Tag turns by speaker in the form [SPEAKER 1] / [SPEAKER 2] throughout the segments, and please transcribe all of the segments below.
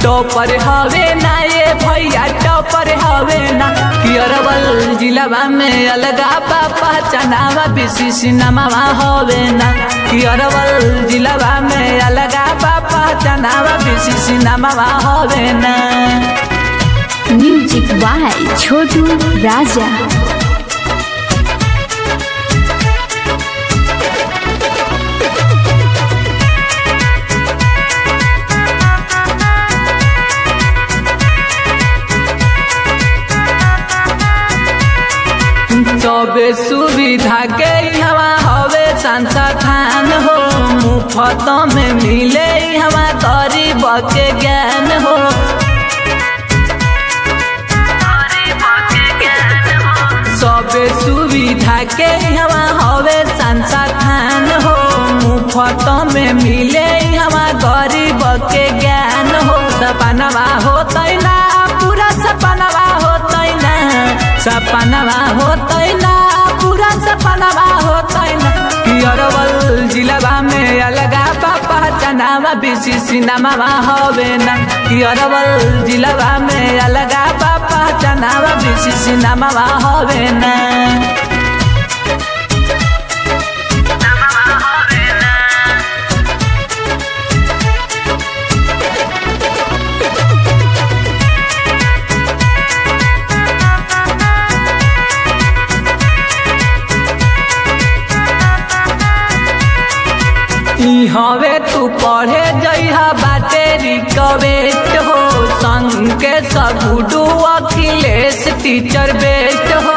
[SPEAKER 1] topper हवे ना ये भैया टॉपर हवे ना कि अरवल जिलावा में अलगा पापा चनावा बीसी नमावा हवे ना कि अरवल जिलावा में अलगा पापा चनावा बीसी नमावा हवे ना
[SPEAKER 2] म्यूजिक बाय छोटू राजा
[SPEAKER 1] सबे सुविधा के हवा हवे संस्थान हो मुफ्त में मिले हवा गरीब के ज्ञान हो सबे सुविधा के हवा हवे संस्थान हो मुफ्त में मिले हवा गरीब के ज्ञान हो सपनवा होतै ना पूरा सपनवा होतै ना सपनवा होतै ना पूरा सपनवा होतै ना कि अरवल जिलावा में अलगा पापा चनावा बेसी सिनेमावा हवे ना कि अरवल जिलावा में अलगा पापा चनावा बेसी सिनेमावा हवे ना ई हवे तू पढ़े जइहा बाटे रिक्वेस्ट हो संग के सगुडू अखिलेश टीचर बेस्ट हो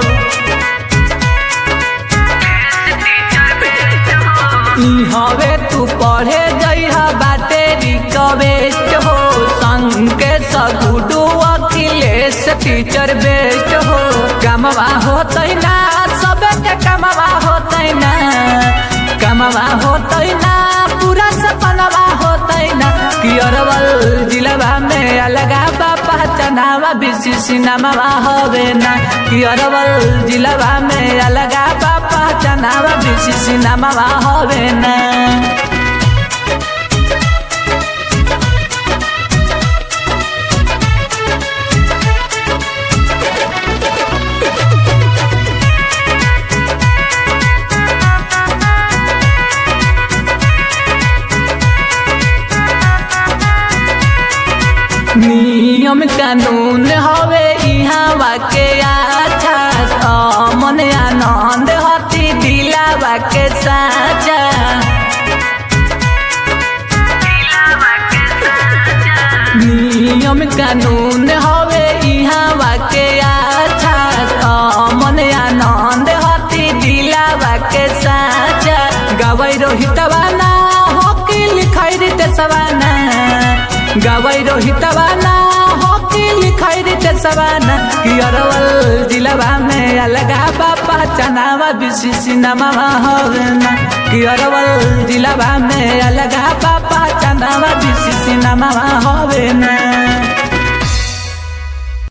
[SPEAKER 1] ई हवे तू पढ़े जइहा बाटे रिक्वेस्ट हो संग के सगुडू अखिलेश टीचर बेस्ट हो कमवा होतै ना सबे के कमवा होतै ना कमवा होतै ना पूरा सपनवा होतै ना कि अरवल जिलावा में अलगा बापा चनावा बेसी सिनेमावा हवे ना कि अरवल जिलावा में अलगा बापा चनावा बेसी सिनेमावा हवे ना नियम कानून हवे इहाँ के अच्छा मन आनंद हती दिलावा के साचा नियम कानून हवे इहाँ के अच्छा मन आनंद हती दिलावा के साचा गवै रोहितवा ना होकी लिखाई रीते सवाना गवै रोहितवा ना होकी लिखाई रीते सवाना कि अरवल जिलावा में अलगा बापा चनावा बिसी सिनेमावा हवे ना कि अरवल जिलावा में अलगा बापा चनावा बिसी सिनेमावा